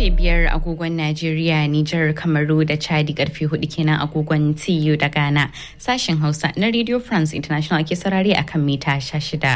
karfe biyar agogon Najeriya, Nijar, Kamaru da Chadi karfe hudu kenan agogon TU da Ghana. Sashen Hausa na Radio France International ke sarari akan mita shida.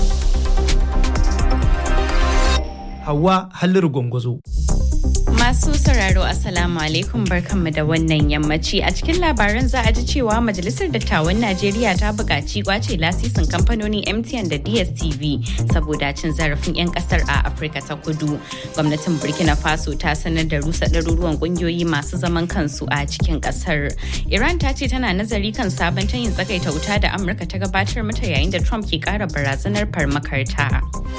Hawa Halliru Gwangwazo. Masu sauraro Assalamu alaikum barkanmu da wannan yammaci a cikin labaran za a ji cewa Majalisar Dattawan Najeriya ta buƙaci kwace lasisin kamfanonin MTN da DSTV saboda cin zarafin 'yan ƙasar a Afirka ta kudu. Gwamnatin Burkina Faso ta sanar da rusa ɗaruruwan ƙungiyoyi masu zaman kansu a cikin ƙasar. Iran ta ce tana nazari kan sabon tayin tsagaita wuta da Amurka ta gabatar mata yayin da Trump ke ƙara barazanar farmakarta.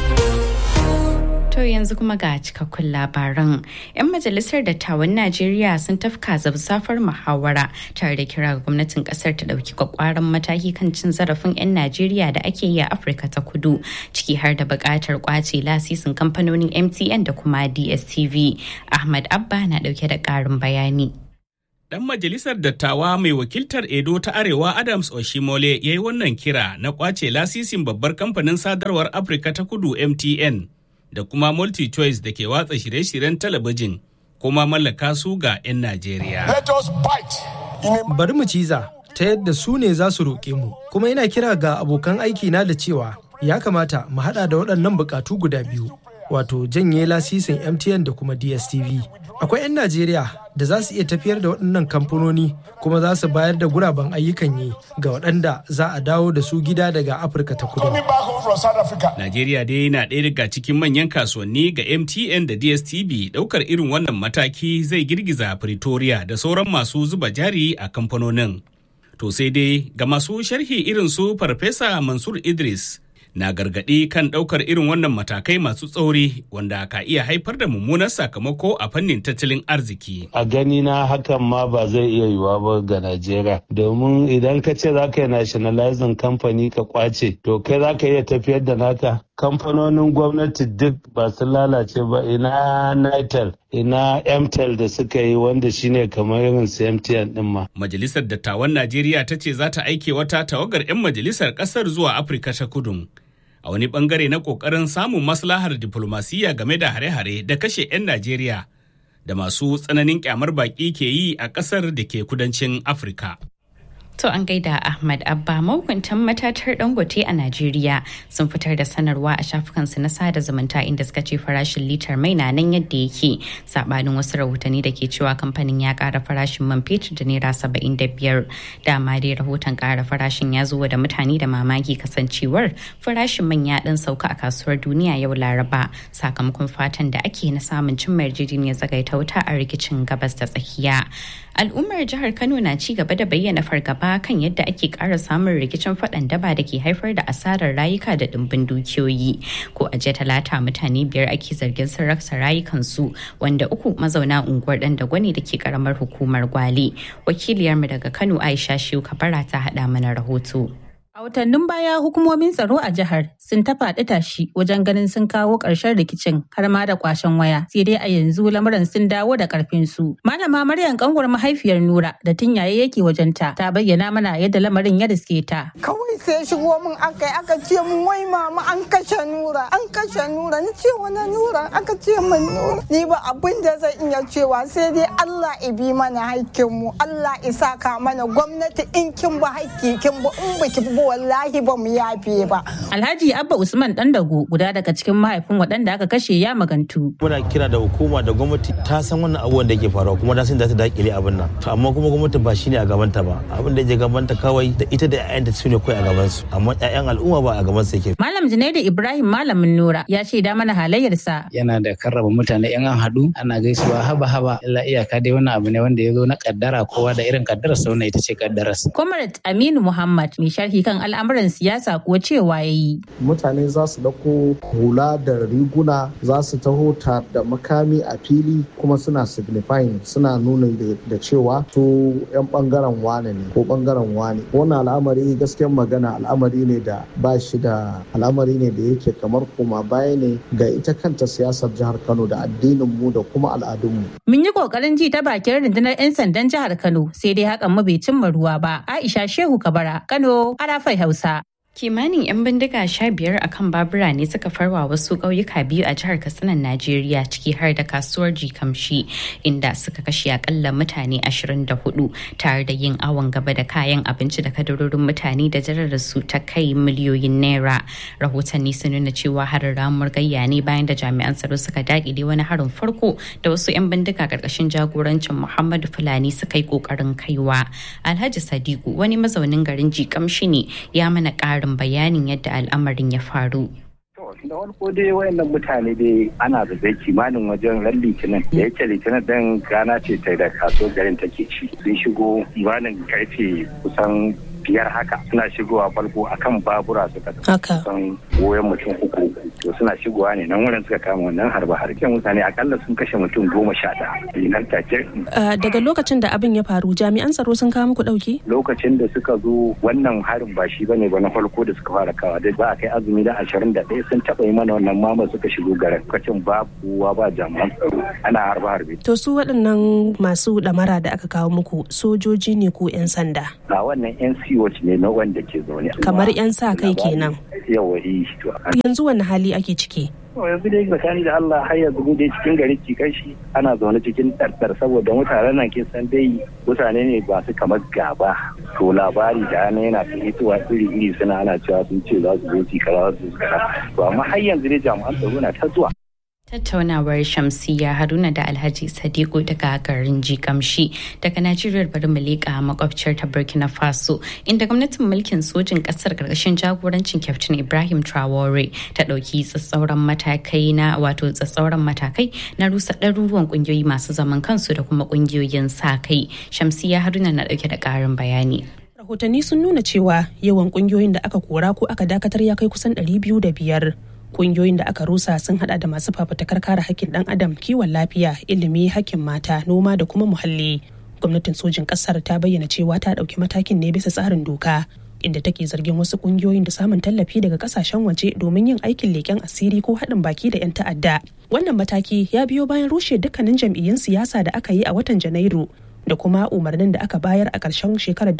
To yanzu kuma ga cikakkun labaran. 'Yan majalisar dattawan Najeriya sun tafka zabzafar muhawara tare da kira ga gwamnatin kasar ta dauki kwakwaran mataki kan cin zarafin 'yan Najeriya da ake yi a Afirka ta kudu, ciki har da buƙatar kwace lasisin kamfanonin MTN da kuma DSTV. Ahmad Abba na dauke da ƙarin bayani. Dan majalisar dattawa mai wakiltar Edo ta Arewa Adams Oshimole ya yi wannan kira na kwace lasisin babbar kamfanin sadarwar Afirka ta kudu MTN. da kuma multi-choice da ke watsa shirye-shiryen talabijin kuma mallaka su ga 'yan Najeriya. Bari mu ciza ta yadda su ne za su roƙe mu, kuma ina kira ga abokan aiki na da cewa ya kamata mu haɗa da waɗannan buƙatu guda biyu, wato janye lasisin MTN da kuma DSTV. Akwai 'yan Najeriya da za su iya tafiyar da waɗannan kamfanoni kuma za su bayar da guraben ayyukan yi ga waɗanda za a dawo da su gida daga Afirka ta kudu. Najeriya dai na ɗaya daga cikin manyan kasuwanni ga MTN da DSTV ɗaukar irin wannan mataki zai girgiza Pretoria da sauran masu zuba jari a kamfanonin. To sai dai ga masu sharhi irin su Farfesa Mansur Idris na gargaɗi kan ɗaukar irin wannan matakai masu tsauri wanda ka iya haifar da mummunan sakamako a fannin tattalin arziki. A gani na hakan ma ba zai iya yiwuwa ba ga Najeriya domin idan ka ce za ka yi nationalizing kamfani ka kwace to kai za ka iya tafiyar da naka kamfanonin gwamnati duk ba su lalace ba ina nitel ina mtel da suka yi wanda shine kamar irin su mtn din ma majalisar dattawan najeriya ta ce za ta aike wata tawagar 'yan majalisar kasar zuwa afirka ta kudu a wani bangare na kokarin samun maslahar diflomasiyya game da hare-hare da kashe 'yan najeriya da masu tsananin kyamar baki ke yi a kasar da ke kudancin afirka To an gaida Ahmad Abba mahukuntan matatar Dangote a Najeriya sun fitar da sanarwa a shafukansu na sada zumunta inda suka ce farashin litar mai na nan yadda yake sabanin wasu rahotanni da ke cewa kamfanin ya kara farashin man fetur da naira saba'in da biyar dama dai rahoton kara farashin ya zo da mutane da mamaki kasancewar farashin man ya dan sauka a kasuwar duniya yau laraba sakamakon fatan da ake na samun cimma yarjejeniyar zagaita wuta a rikicin gabas da tsakiya al'ummar jihar kano na ci gaba da bayyana fargaba kan yadda ake ƙara samun rikicin faɗan daba da ke haifar da asarar rayuka da ɗimbin dukiyoyi ko a jiya talata mutane biyar ake zargin sun rasa rayukansu wanda uku mazauna unguwar ɗan dagwani da ke ƙaramar hukumar gwale wakiliyarmu daga kano aisha shiu kabara ta haɗa mana rahoto. A watannin baya hukumomin tsaro a jihar sun ta faɗi tashi wajen ganin sun kawo ƙarshen rikicin har ma da kwashen waya sai dai a yanzu lamuran sun dawo da ƙarfin su. Malama Maryam kanwar mahaifiyar Nura da tun yaye yake wajenta ta bayyana mana yadda lamarin ya riske ta. Kawai sai shigo min aka aka ce min wai mama an kashe Nura an kashe Nura ni ce wani Nura aka ce min Nura ni ba abin da zan iya cewa sai dai Allah ibi mana haƙƙin mu Allah isaka mana gwamnati in kin ba haƙƙi kin ba in baki ba wallahi ba mu yafe ba. Alhaji Abba Usman Dandago guda daga cikin mahaifin waɗanda aka kashe ya magantu. Muna kira da hukuma da gwamnati ta san wannan abubuwan da ke faruwa kuma ta san za ta dakile abin nan. To amma kuma gwamnati ba shine a gabanta ba. Abin da ya gabanta kawai da ita da ƴaƴanta su ne kawai a gaban su. Amma ƴaƴan al'umma ba a gaban su yake. Malam Junaidu Ibrahim Malamin Nura ya ce da mana halayyarsa. Yana da karraba mutane in an haɗu ana gaisuwa haba haba illa iyaka dai wannan abu ne wanda ya zo na kaddara kowa da irin kaddararsa wannan ita ce kaddararsa. Comrade Aminu Muhammad mai sharhi kan al'amuran siyasa kuwa cewa ya yi. Mutane za su dauko hula da riguna za su taho ta da makami a fili kuma suna signifying suna nuna da cewa su 'yan bangaren wane ne ko bangaren wane. Wannan al'amari gaskiyar magana al'amari ne da ba shi da al'amari ne da yake kamar koma baya ne ga ita kanta siyasar jihar Kano da addinin mu da kuma al'adunmu. Mun yi kokarin ji ta bakin rundunar 'yan sandan jihar Kano sai dai hakan mu bai cimma ruwa ba. Aisha Shehu Kabara, Kano, Arafai Hausa. kimanin 'yan bindiga sha biyar a kan babura ne suka farwa wasu ƙauyuka biyu a jihar katsinan najeriya ciki har da kasuwar jikamshi inda suka kashe akalla mutane 24 tare da yin awon gaba da kayan abinci da kadarorin mutane da jarar su ta kai miliyoyin naira rahotanni sun nuna cewa harin ramuwar gayya ne bayan da jami'an tsaro suka dakile wani harin farko da wasu 'yan bindiga karkashin jagorancin muhammadu fulani suka yi kokarin kaiwa alhaji sadiku wani mazaunin garin jikamshi ne ya mana ƙarin ƙarin bayanin yadda al'amarin ya faru. da farko dai wayannan mutane dai ana da zai kimanin wajen ran litinin da yake litinin din gana ce ta da kaso garin take ci sun shigo kimanin karfe kusan biyar haka suna shigowa farko akan babura suka kusan goyon mutum uku to suna shigowa ne nan wurin suka kama wannan harba harken mutane akalla sun kashe mutum goma sha ɗaya nan take. daga lokacin da abin ya faru jami'an tsaro sun kawo muku ɗauki? lokacin da suka zo wannan harin ba shi bane ba na farko da suka fara kawa da ba a kai azumi da ashirin da ɗaya sun taɓa yi mana wannan mama suka shigo garin lokacin ba kowa ba jami'an tsaro ana harba harbe. to su waɗannan masu ɗamara da aka kawo muku sojoji ne ko 'yan sanda? a wannan 'yan siwoci ne na wanda ke zaune. kamar 'yan sa kai kenan. yawa to. yanzu wani hali ake ciki? yanzu dai tsakani da Allah har yanzu mu dai cikin gari cikin shi ana zaune cikin ɗarɗar saboda mutanen nan ke san dai mutane ne ba su kamar gaba to labari da ana yana fitowa iri iri suna ana cewa sun ce za su zo ci kaza su kaza to amma har yanzu dai jami'an tsaro na ta zuwa Tattaunawar Shamsiya Haruna da Alhaji Sadiku daga garin Jikamshi daga Najeriya bari mu leƙa makwabciyar ta Burkina Faso inda gwamnatin mulkin sojin ƙasar ƙarƙashin jagorancin Captain Ibrahim Traore ta ɗauki tsatsauran matakai na wato tsatsauran matakai na rusa ɗaruruwan ƙungiyoyi masu zaman kansu da kuma ƙungiyoyin sa kai. Shamsiya Haruna na ɗauke da ƙarin bayani. Rahotanni sun nuna cewa yawan ƙungiyoyin da aka kora ko aka dakatar ya kai kusan ɗari biyu da biyar. kungiyoyin da aka rusa sun hada da masu fafutukar kare hakkin dan adam kiwon lafiya ilimi hakkin mata noma da kuma muhalli gwamnatin sojin kasar ta bayyana cewa ta dauki matakin ne bisa tsarin doka inda take zargin wasu kungiyoyin da samun tallafi daga kasashen waje domin yin aikin leken asiri ko haɗin baki da 'yan ta'adda wannan mataki ya biyo bayan rushe dukkanin jam'iyyun siyasa da aka yi a watan janairu da kuma umarnin da aka bayar a ƙarshen shekarar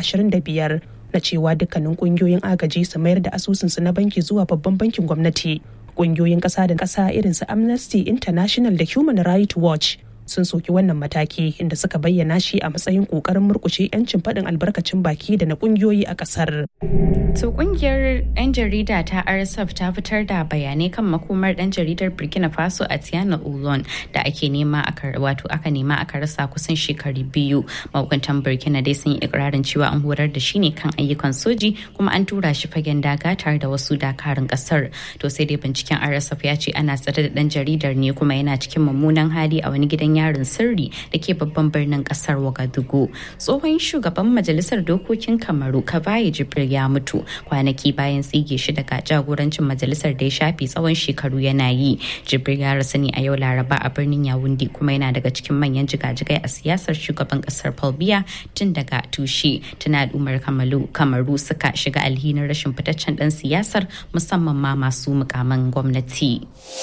2025 na cewa dukkanin kungiyoyin agaji su mayar da asusunsu na banki zuwa babban bankin gwamnati kungiyoyin ƙasa da ƙasa irin su amnesty international da human rights watch sun soki wannan mataki inda suka bayyana shi a matsayin kokarin murkushe 'yancin faɗin albarkacin baki da na kungiyoyi a ƙasar. To kungiyar 'yan jarida ta RSF ta fitar da bayanai kan makomar ɗan jaridar Burkina Faso a Tiana Ulon da ake nema aka wato aka nema aka rasa kusan shekaru biyu. Mahukuntan Burkina dai sun yi ikirarin cewa an horar da shi ne kan ayyukan soji kuma an tura shi fagen daga tare da wasu dakarun ƙasar. To sai dai binciken RSF ya ce ana tsare da ɗan jaridar ne kuma yana cikin mummunan hali a wani gidan yarin sirri da ke babban birnin kasar Wagadugu. Tsohon shugaban majalisar dokokin Kamaru Kavaye Jibril ya mutu kwanaki bayan tsige shi daga jagorancin majalisar da ya shafe tsawon shekaru yana yi. Jibril ya rasu ne a yau Laraba a birnin Yawundi kuma yana daga cikin manyan jigajigai a siyasar shugaban kasar Paul Biya tun daga tushe. Tuna al'ummar Kamaru suka shiga alhinin rashin fitaccen dan siyasar musamman ma masu mukaman gwamnati.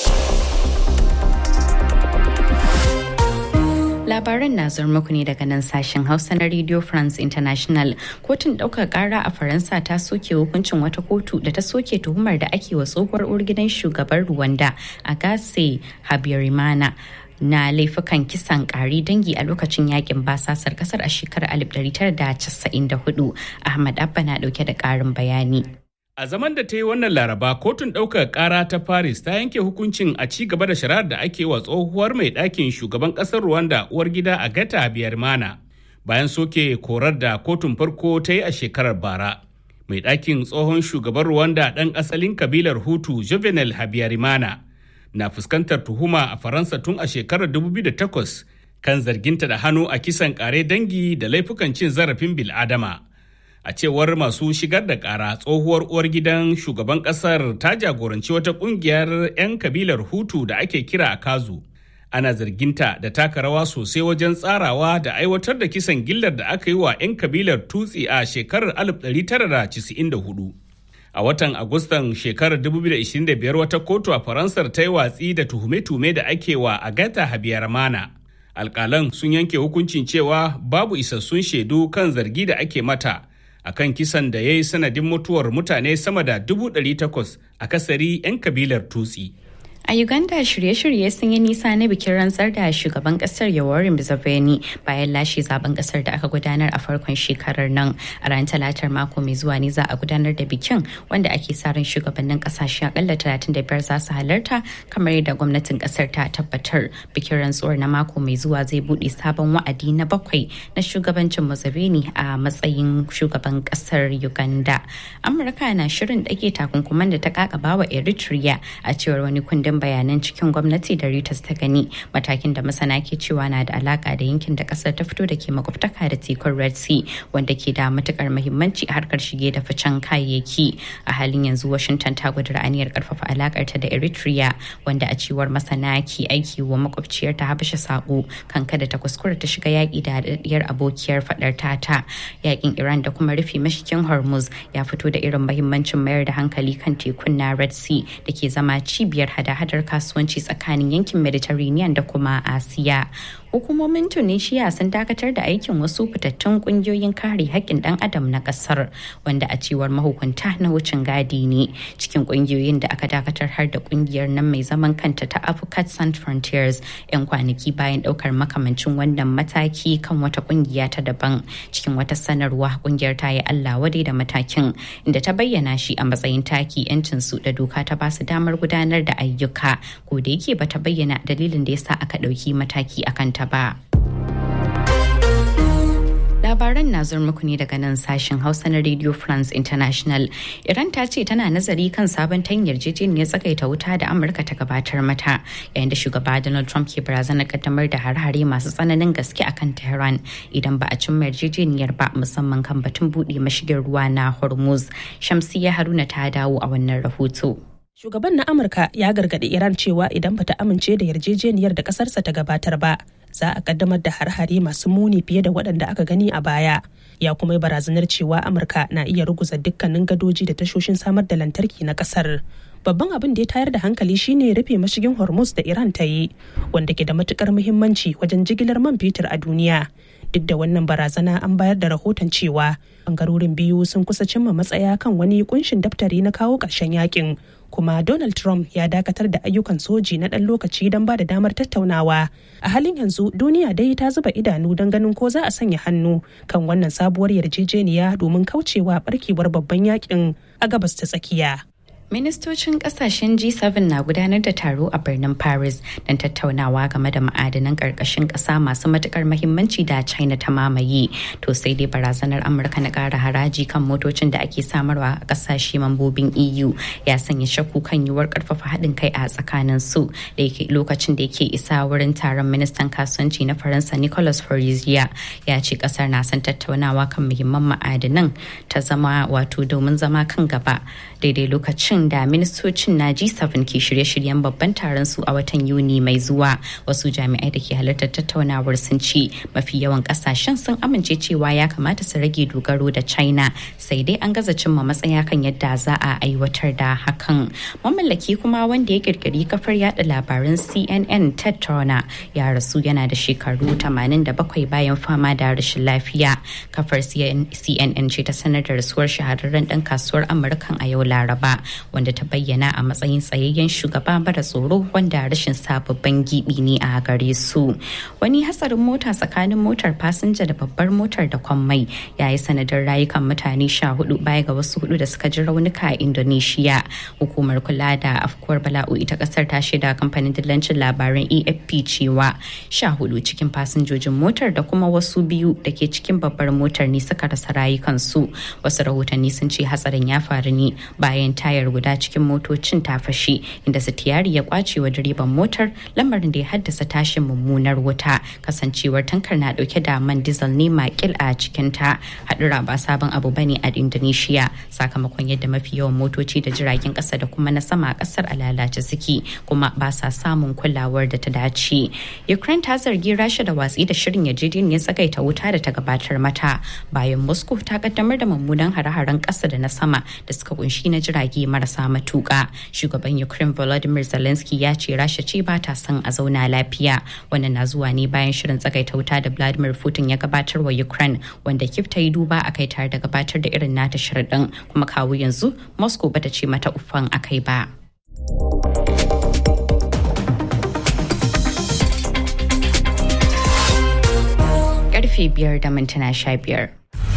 Labaran na zuwa muku ne daga nan sashen Hausa na Radio France International. Kotun ɗaukar ƙara a Faransa ta soke hukuncin wata kotu da ta soke tuhumar da ake wa tsohuwar uwar gidan shugaban Rwanda Agase Habyarimana. na laifukan kisan kari dangi a lokacin yakin basasar kasar a shekarar 1994 ahmad abba na dauke da karin bayani A zaman da ta yi wannan laraba kotun ɗaukar ƙara ta Paris ta yanke hukuncin a ci gaba da shari'ar da ake wa tsohuwar mai ɗakin shugaban ƙasar Rwanda uwar gida a gata Habyarimana bayan soke korar da kotun farko ta yi a shekarar bara. Mai ɗakin tsohon shugaban Rwanda ɗan asalin kabilar Hutu Juvenal Habyarimana na fuskantar tuhuma a Faransa tun a shekarar 2008 kan zarginta da hannu a kisan ƙare dangi da laifukan cin zarafin bil'adama. a cewar masu shigar da kara tsohuwar uwar gidan shugaban kasar ta jagoranci wata kungiyar 'yan kabilar hutu da ake kira a kazu ana zarginta da taka rawa sosai wajen tsarawa da aiwatar da kisan gillar da aka yi wa 'yan kabilar tutsi a shekarar 1994 a watan agustan shekarar 2025 wata kotu a faransar ta yi watsi da tuhume-tuhume da ake wa agata habiyarmana alkalan sun yanke hukuncin cewa babu isassun shaidu kan zargi da ake mata akan kisan da ya yi sanadin mutuwar mutane sama da dubu ɗari takwas a kasari 'yan kabilar tutsi. A Uganda shirye-shirye sun yi nisa na bikin rantsar da shugaban kasar Yoweri Museveni bayan lashe zaben kasar da aka gudanar a farkon shekarar nan. A ran talatar mako mai zuwa ne za a gudanar da bikin wanda ake sa ran shugabannin kasashe akalla 35 za su halarta kamar yadda gwamnatin kasar ta tabbatar. Bikin rantsuwar na mako mai zuwa zai bude sabon wa'adi na bakwai na shugabancin Museveni a matsayin shugaban kasar Uganda. Amurka na shirin dage takunkuman da ta kakaba wa Eritrea a cewar wani kundin bayanan cikin gwamnati da Reuters ta gani matakin da masana ke cewa na da alaka da yankin da kasar ta fito da ke makwabtaka da tekun Red Sea wanda ke da matukar muhimmanci a harkar shige da ficen kayayyaki a halin yanzu Washington ta gudura aniyar karfafa alakar ta da Eritrea wanda a cewar masana ke aiki wa makwabciyar ta Habasha sako kan kada ta kuskura ta shiga yaki da haɗaɗɗiyar abokiyar fadar tata yakin Iran da kuma rufe mashikin Hormuz ya fito da irin muhimmancin mayar da hankali kan tekun na Red Sea da ke zama cibiyar hada hadar kasuwanci tsakanin yankin mediterranean da kuma asiya hukumomin tunisia sun dakatar da aikin wasu fitattun kungiyoyin kare haƙƙin ɗan adam na ƙasar wanda a cewar mahukunta na wucin gadi ne cikin kungiyoyin da aka dakatar har da kungiyar nan mai zaman kanta ta Africa Sans Frontiers 'yan kwanaki bayan ɗaukar makamancin wannan mataki kan wata kungiya ta daban cikin wata sanarwa kungiyar ta yi Allah wadai da matakin inda ta bayyana shi a matsayin taki 'yancin su da doka ta ba su damar gudanar da ayyuka ko da yake bata bayyana dalilin da yasa aka ɗauki mataki akan ta ba. labaran na zuwa muku ne daga nan sashen hausa na radio france international iran ta ce tana nazari kan sabon tan yarjejeniyar tsagaita wuta da amurka ta gabatar mata yayin da shugaba donald trump ke barazanar kaddamar da har-hare masu tsananin gaske akan tehran idan ba a cimma yarjejeniyar ba musamman kan batun buɗe mashigin ruwa na hormuz shamsiya haruna ta dawo a wannan rahoto Shugaban na Amurka ya gargaɗi Iran cewa idan bata amince da yarjejeniyar da ƙasarsa ta gabatar ba, za a kaddamar da har-hare masu muni fiye da waɗanda aka gani a baya. Ya kuma yi barazanar cewa Amurka na iya ruguza dukkanin gadoji da tashoshin samar da lantarki na ƙasar. Babban abin da ya tayar da hankali shine rufe mashigin Hormuz da Iran ta yi, wanda ke da matukar muhimmanci wajen jigilar man fetur a duniya. Duk da wannan barazana an bayar da rahoton cewa bangarorin biyu sun kusa cimma matsaya kan wani kunshin daftari na kawo ƙarshen yakin kuma Donald Trump ya dakatar da ayyukan soji na ɗan lokaci don ba da damar tattaunawa. A halin yanzu duniya dai ta zuba idanu don ganin ko za a sanya hannu kan wannan sabuwar yarjejeniya domin kaucewa barkewar babban yakin a gabas ta tsakiya. Ministocin kasashen G7 na gudanar da taro a birnin Paris don tattaunawa game da ma'adanan ƙarƙashin ƙasa masu matuƙar mahimmanci da China ta mamaye. To sai dai barazanar Amurka na ƙara haraji kan motocin da ake samarwa a ƙasashe mambobin EU ya sanya shakku kan yiwuwar ƙarfafa haɗin kai a tsakanin su da yake lokacin da yake isa wurin taron ministan kasuwanci na Faransa Nicolas Farizia ya ce ƙasar na son tattaunawa kan muhimman ma'adanan ta zama wato domin zama kan gaba daidai lokacin lokacin da ministocin na G7 ke shirye-shiryen babban taron su a watan Yuni mai zuwa wasu jami'ai da ke halartar tattaunawar sun ce mafi yawan kasashen sun amince cewa ya kamata su rage dogaro da China sai dai an gaza cimma matsaya kan yadda za a aiwatar da hakan. Mamallaki kuma wanda ya kirkiri kafar yada labaran CNN Ted Turner ya rasu yana da shekaru 87 bayan fama da rashin lafiya. Kafar CNN ce ta sanar da rasuwar shahararren dan kasuwar Amurkan a yau Laraba. wanda ta bayyana a matsayin tsayayyen shugaba mara tsoro wanda rashin sababbin gibi ne a gare su wani hatsarin mota tsakanin motar fasinja da babbar motar da kwammai ya yi sanadin rayukan mutane sha hudu baya ga wasu hudu da suka ji raunuka a indonesia hukumar kula da afkuwar bala'o'i ta kasar ta shaida kamfanin dillancin labaran afp cewa sha hudu cikin fasinjojin motar da kuma wasu biyu da ke cikin babbar motar ne suka rasa rayukansu wasu rahotanni sun ce hatsarin ya faru ne bayan tayar guda cikin motocin ta fashe inda sitiyari ya kwace wa direban motar lamarin da ya haddasa tashin mummunar wuta kasancewar tankar na dauke da man diesel ne makil a cikin ta hadura ba sabon abu bane a indonesia sakamakon yadda mafi yawan motoci da jiragen kasa da kuma na sama a kasar a lalace suke kuma ba sa samun kulawar da ta dace ukraine ta zargi rasha da watsi da shirin yarjejeniyar tsagaita wuta da ta gabatar mata bayan moscow ta kaddamar da mummunan hare-haren kasa da na sama da suka kunshi na jirage marasa marasa matuƙa. Shugaban Ukraine Volodymyr Zelensky ya ce Rasha ce ba ta son a zauna lafiya. Wannan na zuwa ne bayan shirin tsagaita wuta da Vladimir Putin ya gabatar wa Ukraine wanda Kiev ta yi duba a kai tare da gabatar da irin nata sharaɗin kuma kawo yanzu Moscow bata ce mata uffan akai ba. Karfe biyar da mintuna sha biyar.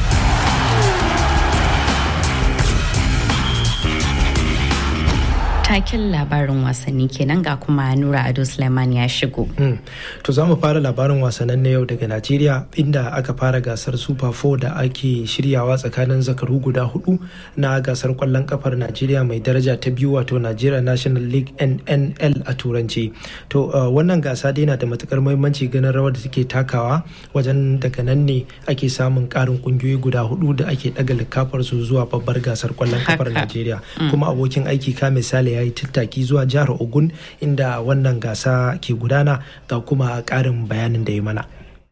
taken labarin wasanni kenan ga kuma Nura Ado Suleiman ya shigo. To za mu fara labarin wasannin na yau daga Najeriya inda aka fara gasar Super 4 da ake shiryawa tsakanin zakaru guda hudu na gasar kwallon kafar Najeriya mai daraja ta biyu wato Nigeria National League NNL a turanci. To wannan gasa dai na da matukar muhimmanci ganin rawar da take takawa wajen daga nan ne ake samun karin kungiyoyi guda hudu da ake daga likafar su zuwa babbar gasar kwallon kafar Najeriya. Kuma abokin aiki ka misali ya yi tattaki zuwa jihar Ogun inda wannan gasa ke gudana ga kuma ƙarin bayanin da ya mana.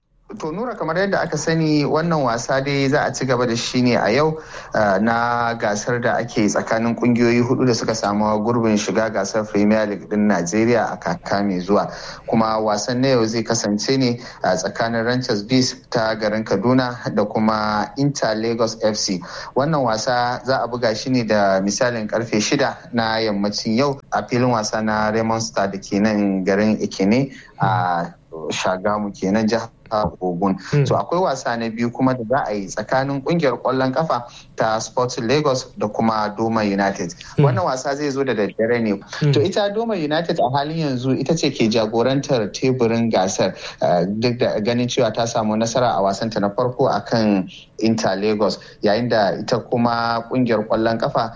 To Nura kamar yadda aka sani wannan wasa dai za a ci gaba da shi ne a yau na gasar da ake tsakanin kungiyoyi hudu da suka samu gurbin shiga gasar Premier League din Najeriya a kaka mai zuwa. Kuma wasan na yau zai kasance ne a tsakanin Ranchers Bees ta garin Kaduna da kuma Inter Lagos FC. Wannan wasa za a buga shi ne da misalin karfe shida na yammacin yau a filin wasa na Raymond Star da ke nan garin Ekene a Shagamu kenan jihar Ogun. So akwai wasa na biyu kuma da za a yi tsakanin kungiyar kwallon kafa ta Sporting Lagos da kuma Doma United. Wannan wasa zai zo da daddare ne. To ita Doma United a halin yanzu ita ce ke jagorantar teburin gasar duk da ganin cewa ta samu nasara a wasanta na farko akan Inter Lagos yayin da ita kuma kungiyar kwallon kafa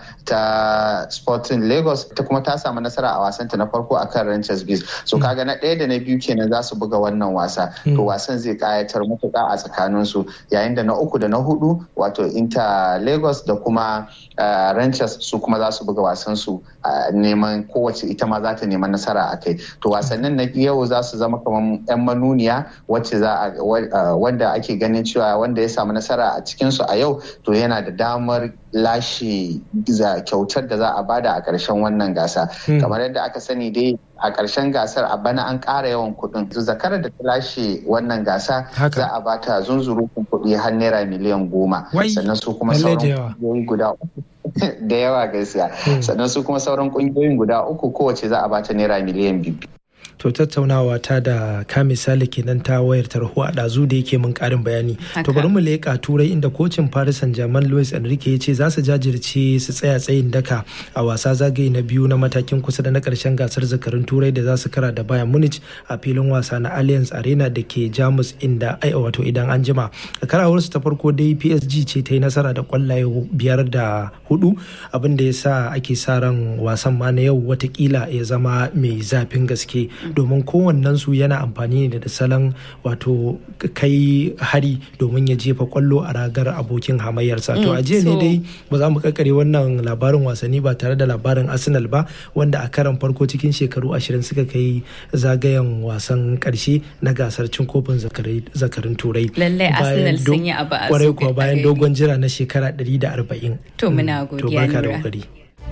ta Sporting Lagos ita kuma ta samu nasara a wasanta na farko akan Ranchers Bees. So kaga na ɗaya da na biyu kenan za su buga wannan wasa. To wasan zai kayatar matuƙa a tsakaninsu yayin da na uku da na hudu wato inter lagos da kuma ranchers su kuma za su buga wasan su neman kowace ita ma za ta neman nasara a kai to wasannin na yau za su zama kamar yan manuniya wacce za a wanda ake ganin cewa wanda ya samu nasara a cikin su a yau to yana da damar lashe kyautar da za a bada a ƙarshen wannan gasa kamar yadda aka sani dai a ƙarshen gasar a bana an ƙara yawan kuɗin zakarar da ta lashe wannan gasa za a bata zunzurutun kuɗi har naira miliyan goma sannan su kuma sauran ƙungiyoyi guda uku da yawa gaskiya sannan su kuma sauran ƙungiyoyin guda uku kowace za a bata naira miliyan biyu to tattaunawa ta da ka misali kenan ta wayar tarho a ɗazu da yake mun ƙarin bayani to bari mu leƙa turai inda kocin paris saint germain louis enrique ya ce za su jajirce su tsaya tsayin daka a wasa zagaye na biyu na matakin kusa da na ƙarshen gasar zakarun turai da za su kara da bayan munich a filin wasa na allianz arena da ke jamus inda ai wato idan an jima a karawarsu ta farko dai psg ce ta yi nasara da kwallaye biyar da hudu abin da ya sa ake sa ran wasan ma na yau watakila ya zama mai zafin gaske domin kowannensu yana amfani ne da salon wato kai hari domin ya jefa kwallo a ragar abokin hamayyarsa to a jiya ne dai ba za mu kakare wannan labarin wasanni ba tare da labarin arsenal ba wanda a karan farko cikin shekaru ashirin suka kai zagayen wasan karshe na gasar cin kofin zakarin turai lallai arsenal sun yi abu a kwarai kuwa bayan dogon jira na shekara 140 to muna godiya to barka da kokari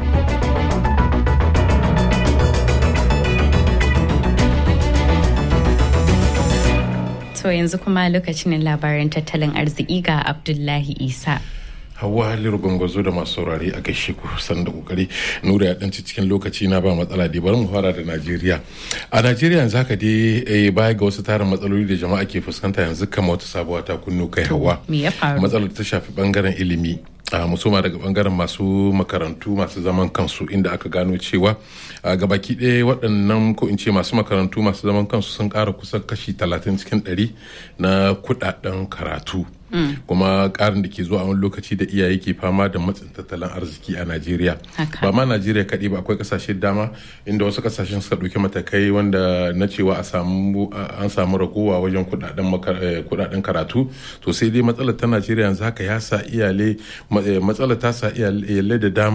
To yanzu kuma lokacin labaran tattalin arziki ga Abdullahi Isa. hawa haliru gwangwazo da masu saurare a gaishe ku san da kokari nura ya danci cikin lokaci na ba matsala dai bari mu fara da najeriya a najeriya yanzu haka dai baya ga wasu tarin matsaloli da jama'a ke fuskanta yanzu kama wata sabuwa ta kunnu kai hawa matsalar ta shafi bangaren ilimi a musoma daga bangaren masu makarantu masu zaman kansu inda aka gano cewa a gabaki ɗaya waɗannan ko in ce masu makarantu masu zaman kansu sun ƙara kusan kashi 30 cikin 100 na kuɗaɗen karatu kuma ƙarin da ke zuwa a wani lokaci da iyaye ke fama da matsin tattalin arziki a najeriya ba ma najeriya kaɗai ba akwai ƙasashe dama inda wasu ƙasashen suka ɗauki matakai wanda na cewa an samu ragowa wajen kuɗaɗen karatu to sai dai matsalar ta najeriya yanzu haka ya sa iyalai matsalar ta sa iyalai da dama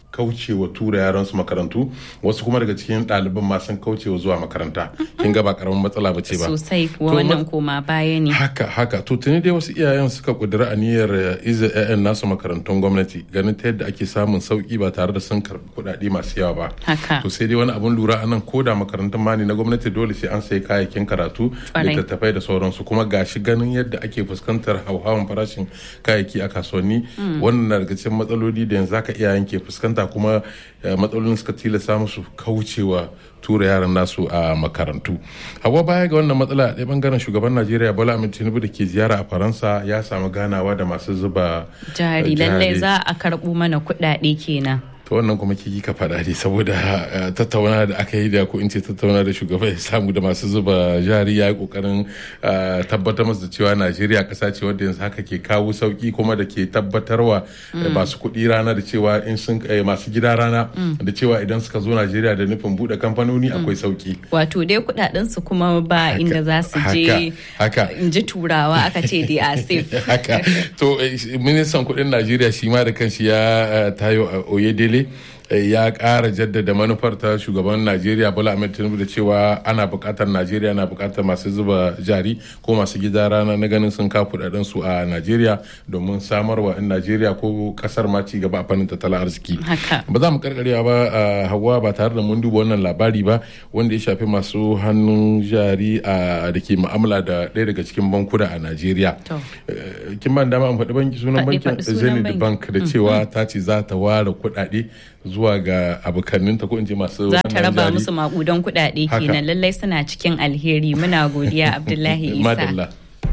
kaucewa tura yaran su makarantu wasu kuma daga cikin ɗaliban ma sun kaucewa zuwa makaranta kin ga ba karamin matsala ba ce ba sosai kuwa wannan koma baya ne haka haka to tuni dai wasu iyayen suka kudura aniyar iza 'ya'yan nasu makarantun gwamnati ganin ta yadda ake samun sauki ba tare da sun karɓi kuɗaɗe masu yawa ba haka to sai dai wani abun lura anan ko da makarantun ma ne na gwamnati dole sai an sayi kayayyakin karatu littattafai da sauransu kuma gashi ganin yadda ake fuskantar hauhawan farashin kayayyaki a kasuwanni wannan na daga cikin matsaloli da yanzu haka iyayen ke fuskanta kuma matsalolin suka tilasta musu kaucewa tura yaran nasu a makarantu hawa baya ga wannan matsala a ɗaya bangaren shugaban najeriya bola ahmed tinubu da ke ziyara a faransa ya samu ganawa da masu zuba jari lallai za a karɓo mana kuɗaɗe kenan to wannan kuma kiki ka faɗa ne saboda tattauna da aka yi da ko in ce tattauna da shugaba ya samu da masu zuba jari ya yi kokarin tabbatar masu da cewa najeriya ƙasa ce wadda yanzu haka ke kawo sauki kuma da ke tabbatarwa masu kuɗi rana da cewa in sun masu gida rana da cewa idan suka zo najeriya da nufin buɗe kamfanoni akwai sauki wato dai kuɗaɗen su kuma ba inda za su je in ji turawa aka ce dai a safe haka to ministan kuɗin najeriya shi ma da kanshi ya tayo oyedele ya ƙara jaddada manufar ta shugaban najeriya bola ahmed tinubu da cewa ana buƙatar najeriya na buƙatar masu zuba jari ko masu gida rana na ganin sun kafa kudaden su a najeriya domin samarwa in najeriya ko kasar ma ci gaba a fannin tattalin arziki ba za mu karkarewa ba a hawa ba tare da mun duba wannan labari ba wanda ya shafi masu hannun jari a da ke mu'amala da ɗaya daga cikin bankuna a najeriya kin ban dama an faɗi banki sunan bankin zenith bank da cewa ta ce za ta ware kuɗaɗe zuwa ga abokanninta ko in ce masu za ta raba musu makudan kuɗaɗe kenan lallai suna cikin alheri muna godiya abdullahi isa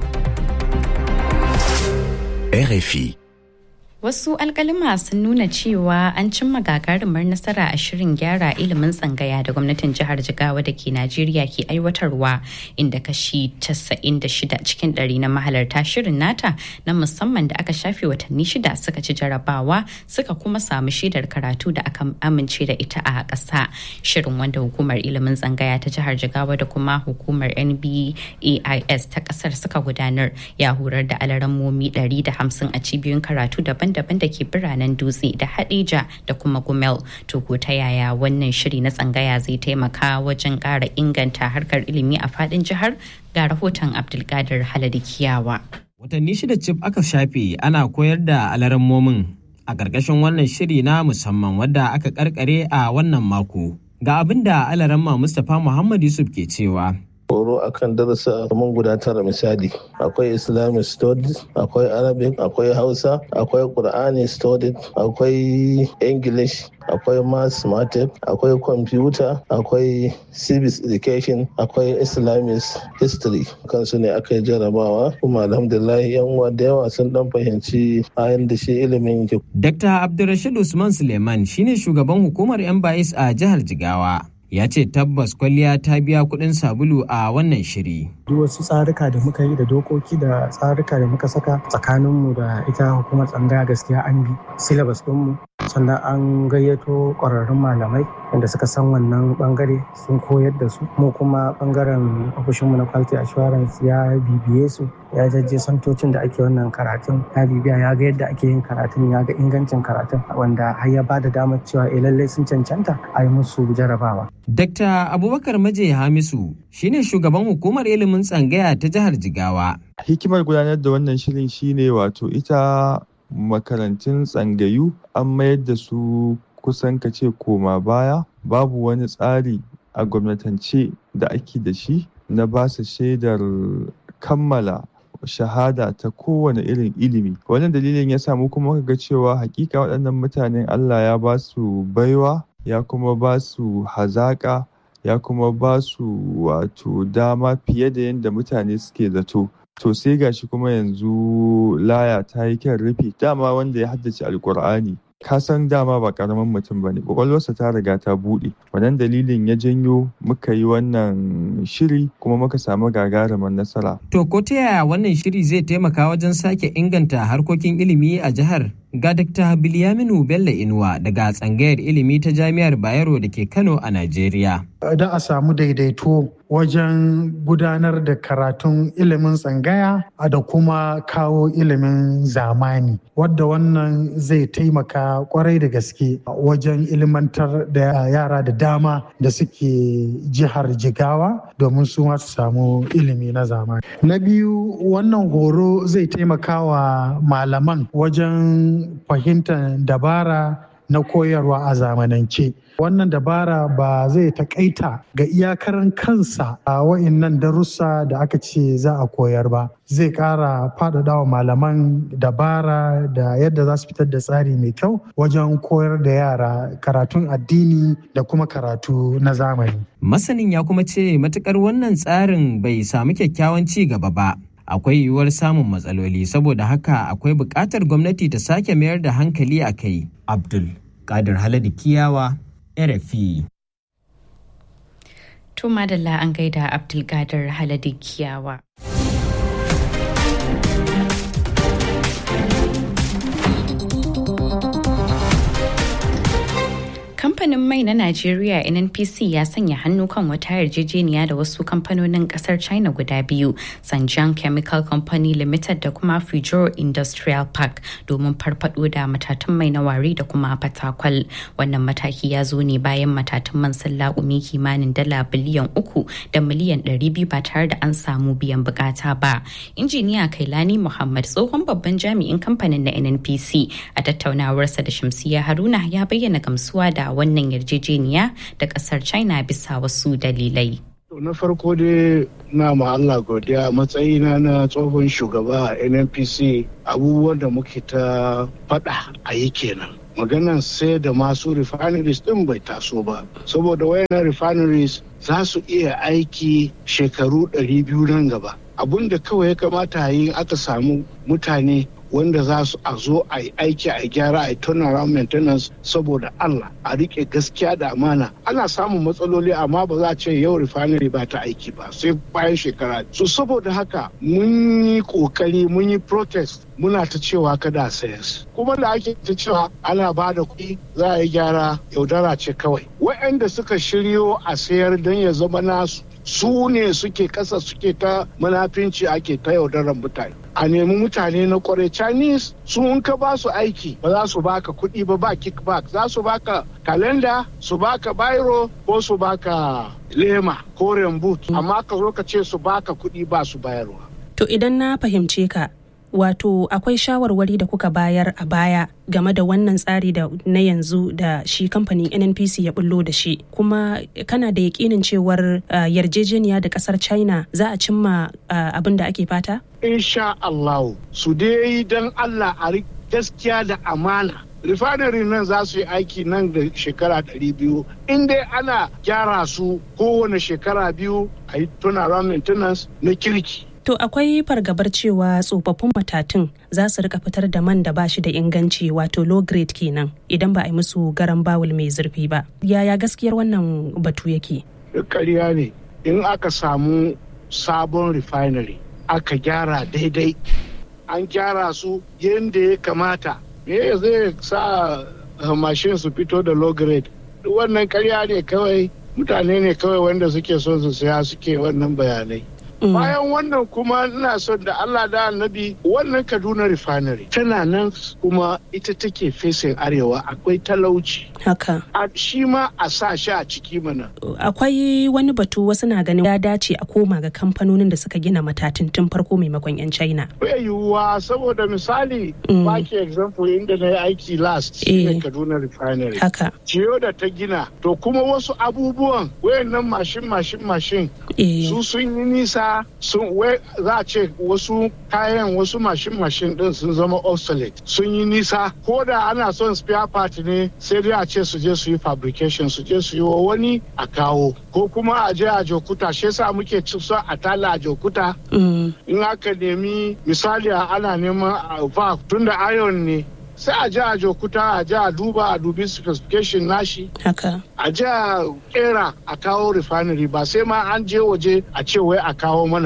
RFI Wasu alkalima sun nuna cewa an cimma gagarumar nasara a shirin gyara ilimin tsangaya da gwamnatin jihar Jigawa da ke Najeriya ke aiwatarwa inda kashi 96 cikin ɗari na mahalarta shirin nata na musamman da aka shafe watanni shida suka ci jarabawa suka kuma samu shaidar karatu da aka amince da ita a ƙasa. Shirin wanda hukumar ilimin tsangaya ta jihar Jigawa da kuma hukumar NBAIS ta ƙasar suka gudanar ya horar da alarammomi 150 a cibiyoyin karatu daban daban-daban da ke biranen dutse da hadija da kuma gumel to ko ta yaya wannan shiri na tsangaya zai taimaka wajen ƙara inganta harkar ilimi a fadin jihar ga rahoton abdulkadir haladi kiyawa watanni shida cif aka shafe ana koyar da alarammomin a ƙarƙashin wannan shiri na musamman wadda aka karkare a wannan mako ga abin da alaramma mustapha muhammad yusuf ke cewa horo akan darasa mun guda tara misali akwai islamic studies akwai arabic akwai hausa akwai qur'ani studies akwai english akwai mathematics akwai computer akwai civics education akwai islamic history kansu ne aka yi jarabawa kuma alhamdulillah yan uwa da yawa sun dan fahimci ayan da shi ilimin yake. dr abdulrashid usman suleiman shine shugaban hukumar yan bayis a jihar jigawa ya ce tabbas kwalliya ta biya kuɗin sabulu a wannan shiri. duk wasu tsarika da muka yi da dokoki da tsarika da muka saka tsakaninmu da ita hukumar tsangaya gaskiya an bi syllabus ɗinmu sannan an gayyato ƙwararrun malamai wanda suka san wannan bangare sun koyar da su mu kuma bangaren ofishinmu na quality assurance ya bibiye su ya jajje santocin da ake wannan karatun ya bibiya ya ga yadda ake yin karatun ya ga ingancin karatun wanda har ya bada damar cewa eh lallai sun cancanta a yi musu jarabawa Dr. Abubakar Maje Hamisu shine shugaban hukumar ilimin tsangaya ta jihar Jigawa. Hikimar gudanar da wannan shirin shine wato ita makarantun tsangayu an mayar da su kusan kace koma baya babu wani tsari a gwamnatance da ake da shi na ba su shaidar kammala shahada ta kowane irin ilimi wannan dalilin ya samu kuma ga cewa hakika waɗannan mutanen allah ya ba su baiwa ya kuma ba su hazaƙa ya kuma ba su wato dama fiye da yadda mutane suke zato to sai gashi kuma yanzu laya ta yi kyan rufi dama wanda ya haddace alkur'ani ka san dama ba karamin mutum ba ne kwakwalwarsa ta riga ta buɗe wannan dalilin ya janyo muka yi wannan shiri kuma muka samu gagarumar nasara to ko ta yaya wannan shiri zai taimaka wajen sake inganta harkokin ilimi a jihar ga Dr. Bilyaminu Bello Inuwa daga tsangayar ilimi ta Jami'ar Bayero da ke Kano a Najeriya. da a samu daidaito wajen gudanar da karatun ilimin tsangaya da kuma kawo ilimin zamani wadda wannan zai taimaka kwarai da gaske wajen ilimantar da yara da dama da suke jihar jigawa domin su su samu ilimi na zamani na biyu wannan horo zai taimaka wa malaman wajen fahimtar dabara na koyarwa a zamanance wannan dabara ba zai takaita ga iyakarin kansa a wa'innan darussa da aka ce za a koyar ba zai kara faɗaɗa wa malaman dabara da yadda za su fitar da tsari mai kyau wajen koyar da yara karatun addini da kuma karatu na zamani masanin ya kuma ce matukar wannan tsarin bai samu kyakkyawan ci gaba ba akwai yiwuwar samun matsaloli saboda haka akwai buƙatar gwamnati ta sake mayar da hankali a kai abdul kadir haladi kiyawa rfi to madalla an gaida abdulkadir haladi kiyawa kamfanin mai na Najeriya NNPC ya sanya hannu kan wata yarjejeniya da wasu kamfanonin kasar China guda biyu, Sanjiang Chemical Company Limited da kuma Fujiro Industrial Park domin farfado da matatan mai na wari da kuma fatakwal. Wannan mataki ya zo ne bayan matatan man sun laƙumi kimanin dala biliyan uku da miliyan ɗari biyu ba tare da an samu biyan bukata ba. Injiniya Kailani Muhammad tsohon babban jami'in kamfanin na NNPC a tattaunawarsa da Shamsiya Haruna ya bayyana gamsuwa da wannan yarjejeniya da kasar china bisa wasu dalilai na farko dai na ma Allah godiya matsayina na tsohon shugaba a nnpc abubuwan da muke ta faɗa a yi kenan maganan sai da masu refineries din bai taso ba saboda wayannan refineries za su iya aiki shekaru 200 nan gaba abun da kawai ya kamata a yi aka samu mutane wanda za su a zo a yi aiki a gyara a yi turnaround maintenance saboda Allah a rike gaskiya da amana ana samun matsaloli amma ba za a ce yau refinery ba ta aiki ba sai bayan shekara so saboda haka mun yi kokari mun yi protest muna ta cewa kada a sayas kuma da ake ta cewa ana ba da kuɗi za a yi gyara yaudara ce kawai waɗanda suka shiryo a sayar don ya zama nasu su ne suke kasa suke ta manafinci ake ta yaudarar mutane a nemi mutane na kwarai chinese su in ka ba su aiki ba za su baka kuɗi ba ba kickback za su baka kalenda su baka biro ko su baka lema ko boot amma ka zo ka ce su baka kuɗi ba su bayarwa to idan na fahimce ka wato akwai shawarwari da kuka bayar a baya game da wannan tsari da na yanzu da shi kamfanin nnpc ya bullo da shi kuma kana da yakinin cewar uh, yarjejeniya da kasar china za a cimma uh, abin da ake fata insha allahu su dai don allah a gaskiya da amana refinery nan za su yi aiki nan da shekara 200 in dai ana gyara su kowane shekara biyu a yi turnaround maintenance na kirki To akwai fargabar cewa tsofaffin matatun za su rika fitar da man da ba shi da inganci wato low grade kenan idan ba a yi musu garan bawul mai zurfi ba. Yaya gaskiyar wannan batu yake? Ƙarya ne in aka samu sabon refinery aka gyara daidai an gyara su yadda ya kamata me zai sa mashin su fito da low grade wannan ƙarya ne kawai mutane ne kawai wanda suke son su saya suke wannan bayanai. bayan wannan kuma ina son da Allah da annabi wannan Kaduna refinery tana nan kuma ita take fesin arewa akwai talauci haka a shi ma a sa shi a ciki mana akwai wani batu wasu na ganin ya dace a koma ga kamfanonin da suka gina matatun tun farko maimakon yan China bai yiwuwa saboda misali baki example inda na yi aiki last shine Kaduna refinery haka ciyo da ta gina to kuma wasu abubuwan wayannan mashin mashin mashin su sun yi nisa sun za a ce wasu kayan wasu mashin mashin din sun zama obsolete sun yi nisa ko da ana son spare part ne sai dai a ce su je su yi fabrication su je su yi wa wani a kawo ko kuma a je a jokuta shi yasa muke ci so a tala a jokuta in aka nemi misali ana neman valve tunda iron ne sai a ji a jokuta a ji a duba a dubi specification nashi haka a ji a kera a kawo refinery ba sai ma an je waje a ce wai a kawo mana ba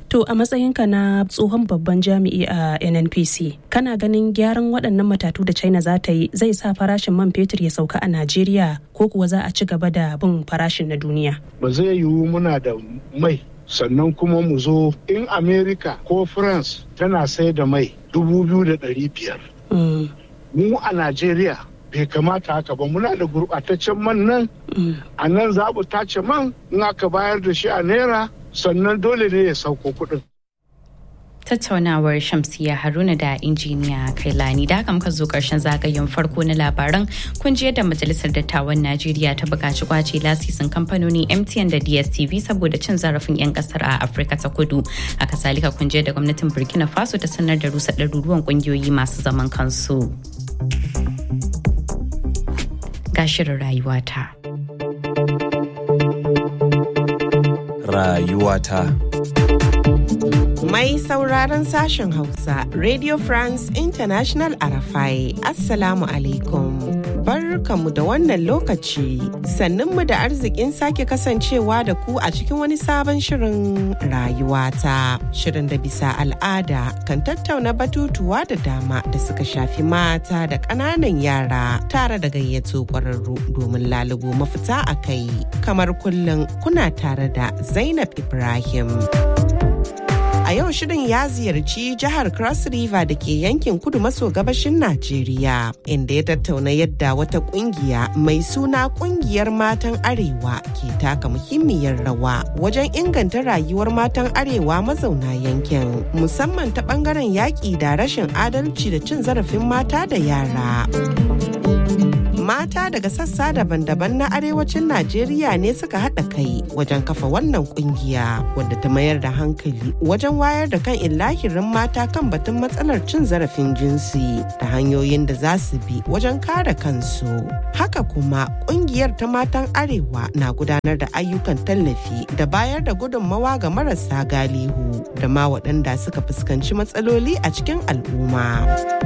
To a matsayinka na tsohon babban jami'i a NNPC, kana ganin gyaran waɗannan matatu da China za ta yi zai sa farashin man fetur ya sauka a Najeriya ko kuwa za a ci gaba da bin farashin na duniya? Ba zai yiwu muna da mai sannan kuma mu zo in America ko France tana sai da mai dubu biyu da ɗari biyar. Mu a Najeriya bai kamata haka ba muna da gurɓataccen man nan a nan za mu tace man in aka bayar da shi a naira sannan dole ne ya sauko kuɗin. tattaunawar shamsiya haruna da injiniya kailani da haka muka zo karshen zagayen farko na labaran kun ji yadda majalisar dattawan najeriya ta buƙaci kwace lasisin kamfanoni mtn da dstv saboda cin zarafin 'yan kasar a afirka ta kudu a kasalika kun ji da gwamnatin burkina faso ta sanar da rusa ɗaruruwan ƙungiyoyi masu zaman kansu ga shirin rayuwata rayuwata Mai sauraron sashen Hausa, Radio France International Arafai, Assalamu alaikum. Barkanmu da wannan lokaci, sannunmu da arzikin sake kasancewa da ku a cikin wani sabon shirin rayuwata. Shirin da bisa al'ada kan tattauna batutuwa da dama da suka shafi mata da ƙananan yara tare da gayyato ƙwararru domin lalubo mafita a kai. Kamar kullum kuna tare da Zainab Ibrahim. A yau shirin ya ziyarci jihar Cross River da ke yankin kudu maso gabashin Najeriya, inda ya tattauna yadda wata kungiya mai suna kungiyar matan Arewa ke taka muhimmiyar rawa wajen inganta rayuwar matan Arewa mazauna yankin, musamman ta bangaren yaƙi da rashin adalci da cin zarafin mata da yara. mata daga sassa daban-daban na arewacin Najeriya ne suka haɗa kai wajen kafa wannan kungiya wadda ta mayar da hankali wajen wayar da kan illahirin mata kan batun matsalar cin zarafin jinsi da hanyoyin da za su bi wajen kare kansu. Haka kuma kungiyar ta matan arewa na gudanar da ayyukan tallafi da bayar da gudunmawa ga marasa galihu da ma waɗanda suka fuskanci matsaloli a cikin al'umma.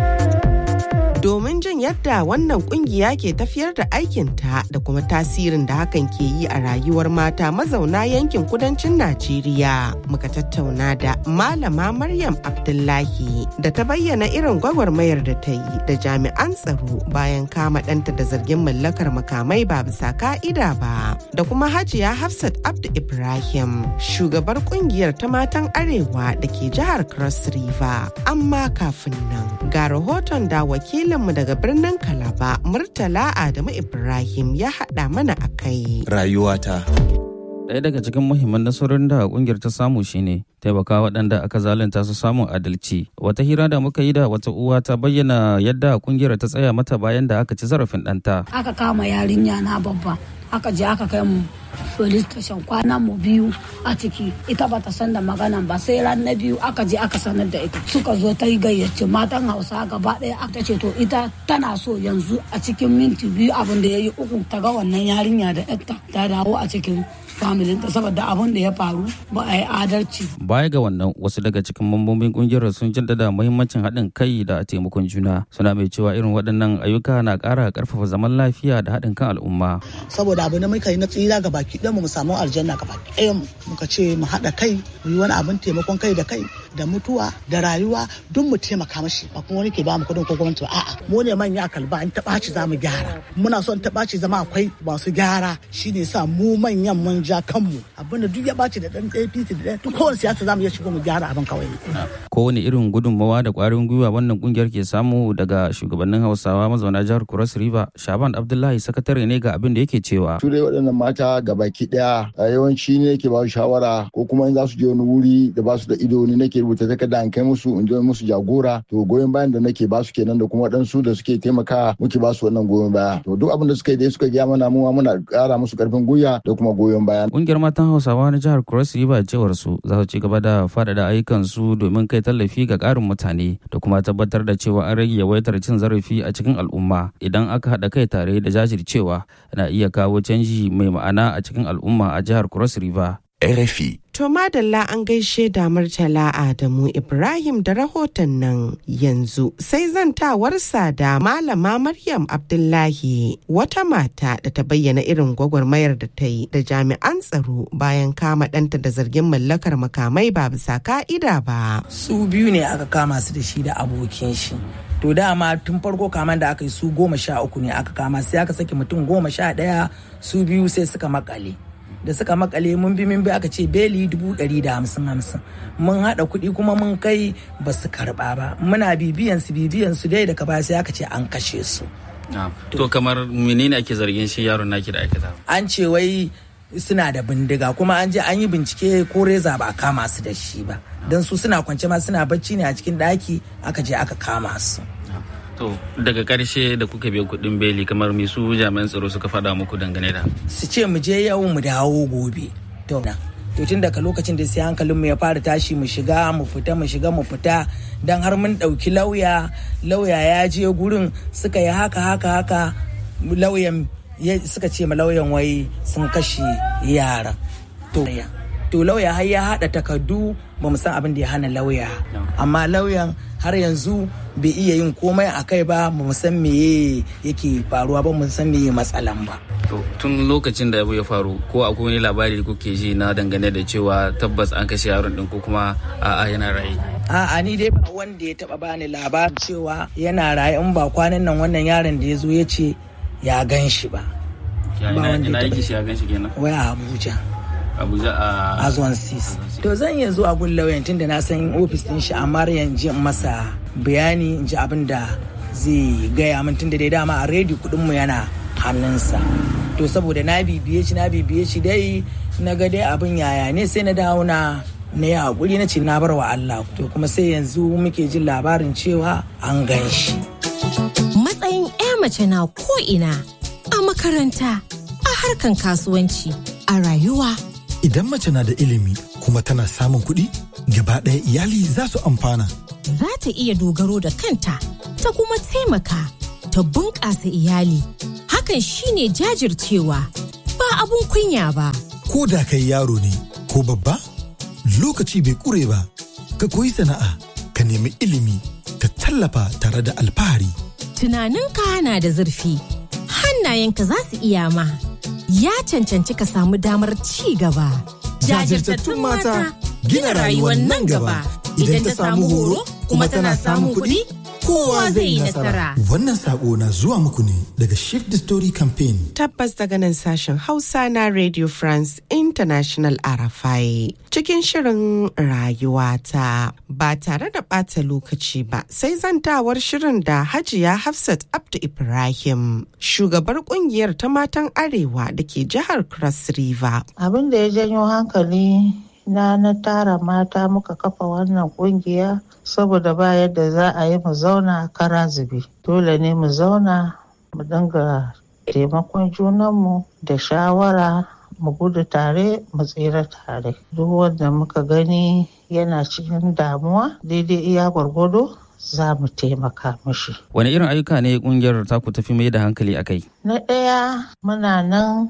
domin jin yadda wannan kungiya ke tafiyar da aikinta da kuma tasirin da hakan ke yi a rayuwar mata mazauna yankin kudancin Najeriya. Muka tattauna da Malama Maryam Abdullahi da ta bayyana irin gwagwarmayar da ta yi da jami'an tsaro bayan kama ɗanta da zargin mallakar makamai ba bisa ka'ida ba. Da kuma Hajiya Hafsat Abdu Ibrahim, shugabar kungiyar ta matan Arewa da ke jihar Cross River. Amma kafin nan, ga rahoton da wakilin wakilinmu daga birnin Kalaba Murtala Adamu Ibrahim ya haɗa mana a kai. Rayuwata. Ɗaya daga cikin muhimman nasarorin da ƙungiyar ta samu shine taimaka waɗanda aka zalunta su samun adalci. Wata hira da muka yi da wata uwa ta bayyana yadda ƙungiyar ta tsaya mata bayan da aka ci zarafin ɗanta. Aka kama yarinya na babba, aka je aka kai mu police station kwanan mu biyu a ciki ita bata san da maganan ba sai ran na biyu aka je aka sanar da ita suka zo ta yi gayyace matan hausa gaba ɗaya aka ce to ita tana so yanzu a cikin minti biyu abin da ya yi uku ta ga wannan yarinya da yarta ta dawo a cikin familinta saboda abin da ya faru ba a yi adalci. Baya ga wannan wasu daga cikin mambobin kungiyar sun jaddada muhimmancin haɗin kai da taimakon juna suna mai cewa irin waɗannan ayyuka na ƙara ƙarfafa zaman lafiya da haɗin kan al'umma. Saboda abu na muka yi na tsira ga baki ɗaya mu samu aljanna ga baki ɗaya mu muka ce mu haɗa kai mu yi wani abin taimakon kai da kai da mutuwa da rayuwa duk mu taimaka mashi ba kuma wani ke ba mu kuɗin ko gwamnati ba a'a mu ne manya kalba in taɓa ci za mu gyara muna son taɓa ci zama akwai masu gyara shine sa mu manyan mun ja kanmu abinda duk ya ɓaci da ɗan APC da ɗan duk kowane siyasa za mu iya shigo mu gyara abin kawai. Kowane irin gudunmawa da ƙwarin gwiwa wannan kungiyar ke samu daga shugabannin Hausawa mazauna jihar Cross River Shaban Abdullahi sakatare ne ga abin da yake cewa. Su dai waɗannan mata gabaki ɗaya yawanci ne ke ba su shawara ko kuma in za su je wani wuri da ba su da ido ne nake rubuta takarda an kai musu in je musu jagora to goyon bayan da nake ba su kenan da kuma waɗansu da suke taimaka muke ba su wannan goyon baya to duk abin da suka yi dai suka gaya mana mu muna ƙara musu ƙarfin gwiwa da kuma goyon baya. Kungiyar matan Hausawa na jihar Cross River cewar su za su ci gaba da faɗaɗa ayyukan su domin kai tallafi ga ƙarin mutane da kuma tabbatar da cewa an rage yawaitar cin zarafi a cikin al'umma idan aka haɗa kai tare da jajircewa na iya kawo canji mai ma'ana a cikin al'umma a jihar Cross River. RFI. To madalla an gaishe da Murtala Adamu Ibrahim da rahoton nan yanzu sai zantawarsa da Malama Maryam Abdullahi wata mata da ta bayyana irin gwagwarmayar da ta yi da jami'an tsaro bayan kama ɗanta da zargin mallakar makamai ba bisa ka'ida ba. Su biyu ne aka kama su da shi da abokin shi. To dama tun farko kaman da aka yi su goma sha uku ne aka kama sai aka saki mutum goma sha ɗaya su biyu sai suka makale. da suka makale mun bi mun bi aka ce beli dubu ɗari da hamsin hamsin mun haɗa kuɗi kuma mun kai ba su karɓa ba muna bibiyan su bibiyan su dai daga baya sai aka ce an kashe su to kamar menene ake zargin shi yaron naki da aikata an ce wai suna da bindiga kuma an je an yi bincike ko reza ba a kama su da shi ba don su suna kwance ma suna bacci ne a cikin ɗaki aka je aka kama su To daga karshe da kuka biya kuɗin beli kamar me su jami'an tsaro suka faɗa muku dangane da. Su ce mu je yau mu dawo gobe. To na. To tun daga lokacin da sai hankalin mu ya fara tashi mu shiga mu fita mu shiga mu fita dan har mun ɗauki lauya lauya ya je gurin suka yi haka haka haka lauyan suka ce ma lauyan wai sun kashe yaran. To to lauya har ya haɗa takardu ba mu san abin da ya hana lauya amma lauyan har yanzu bai iya yin komai a kai ba mu san meye yake faruwa ba mu san meye matsalan ba to tun lokacin da abu ya faru ko akwai wani labari da kuke ji na dangane da cewa tabbas an kashe yaron din ko kuma a'a yana raye a'a ni dai ba wanda ya taba bani labarin cewa yana raye in ba kwanan nan wannan yaron da ya zo ya ce ya gan shi ba ina yake shi ya gan shi kenan waya abuja abuja a azwan sis to zan iya zuwa gun lauyan tun da na san ofis din shi amma yanzu in masa bayani in ji abin da zai gaya min tun da dai dama a rediyo kudin mu yana hannunsa to saboda na bibiye shi na bibiye shi dai na ga dai abin yaya ne sai na dawo na na yi hakuri na ce na bar wa Allah to kuma sai yanzu muke jin labarin cewa an gan shi matsayin 'ya mace na ko ina a makaranta a harkan kasuwanci a rayuwa Idan mace na da ilimi kuma tana samun kuɗi, gaba ɗaya iyali za su amfana. Za ta iya dogaro da kanta, ta kuma taimaka, ta bunƙasa iyali. Hakan shine jajircewa, ba abun kunya ba. Ko da kai yaro ne, ko babba, lokaci bai ƙure ba, ka koyi sana'a, ka nemi ilimi, ka tallafa tare da alfahari. Tunaninka na da zurfi, hannayenka za su iya ma. ya cancanci ka samu damar ci gaba. Jajirtattun mata gina rayuwar nan gaba idan ta samu horo kuma tana samun kuɗi kowa zai yi nasara. Wannan sako na zuwa muku ne daga Shift the Story Campaign. Tabbas daga nan sashen Hausa na Radio France International Arafai. Cikin shirin rayuwata ba tare da ɓata lokaci ba sai zantawar shirin da Hajiya Hafsat Abdu Ibrahim, shugabar kungiyar ta matan Arewa da ke jihar Cross River. Abin da ya janyo hankali na na tara mata muka kafa wannan kungiya saboda ba yadda za a yi mu zauna kara zube dole ne mu zauna mu dinga taimakon junanmu da shawara mu gudu tare mu tsira tare duk wanda muka gani yana cikin damuwa daidai iya gwargwado za mu taimaka mishi. Wani irin ayyuka ne kungiyar taku tafi mai da hankali a kai? Na ɗaya muna nan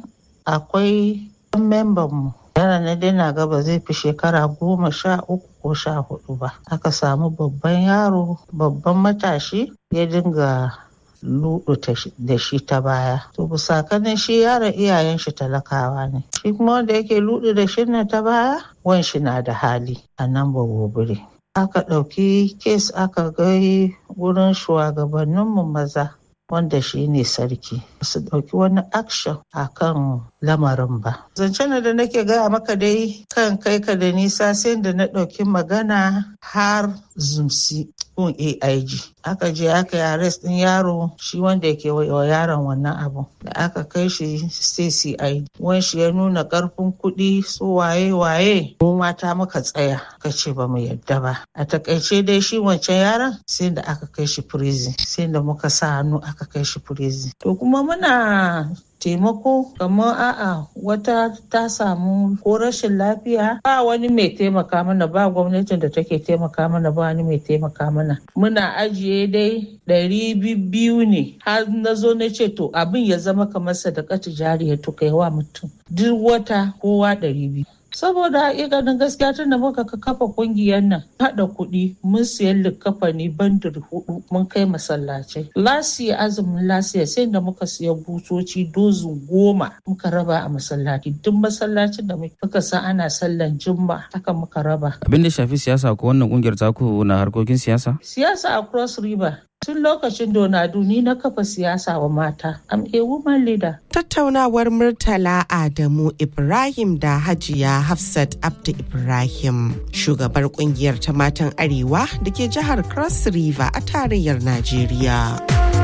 akwai membanmu yara na daina ga ba zai fi shekara goma sha uku ko sha hudu ba aka samu babban yaro babban matashi ya dinga ludu da shi ta baya to busakanin shi yaron iyayen shi talakawa ne shi kuma wanda yake ludu da shi na ta baya wan shi na da hali a nan ba gobiri aka ɗauki kes aka gai wurin shugabanninmu maza wanda shi ne sarki su ɗauki wani action a kan lamarin ba. Zancen da nake gaya maka dai kan kai ka da nisa sai da na ɗauki magana har zumsi kun AIG. Aka je aka yi arrest ɗin yaro shi wanda yake wa yaron wannan abu. Da aka kai shi sai CID. Wan shi ya nuna ƙarfin kuɗi su waye waye. Mu mata muka tsaya ka ce ba mu yadda ba. A takaice dai shi wancan yaron sai da aka kai shi prison. Sai da muka sa hannu aka kai shi prison. To kuma muna taimako kamar a'a wata ta samu ko rashin lafiya ba wani mai taimaka mana ba gwamnatin da take taimaka mana ba wani mai taimaka mana muna ajiye dai ɗari biyu ne har na zo na ce to abin ya zama kamar sadakatu jariya to kai wa mutum duk wata kowa ɗari biyu saboda hakikanin gaskiya tun da muka kafa kungiyar nan haɗa kuɗi mun siyan likafani bandir hudu mun kai masallacai lasiya azumin lasiya sai da muka siya butoci dozin goma muka raba a masallaci duk masallacin da muka san ana sallan jumma haka muka raba abin da shafi siyasa ko wannan kungiyar taku na harkokin siyasa siyasa a cross river tun lokacin donadu ni na kafa siyasa wa mata am a woman leader tattaunawar murtala adamu ibrahim da hajiya hafsat abdu ibrahim shugabar kungiyar ta matan arewa da ke jihar cross river a tarayyar najeriya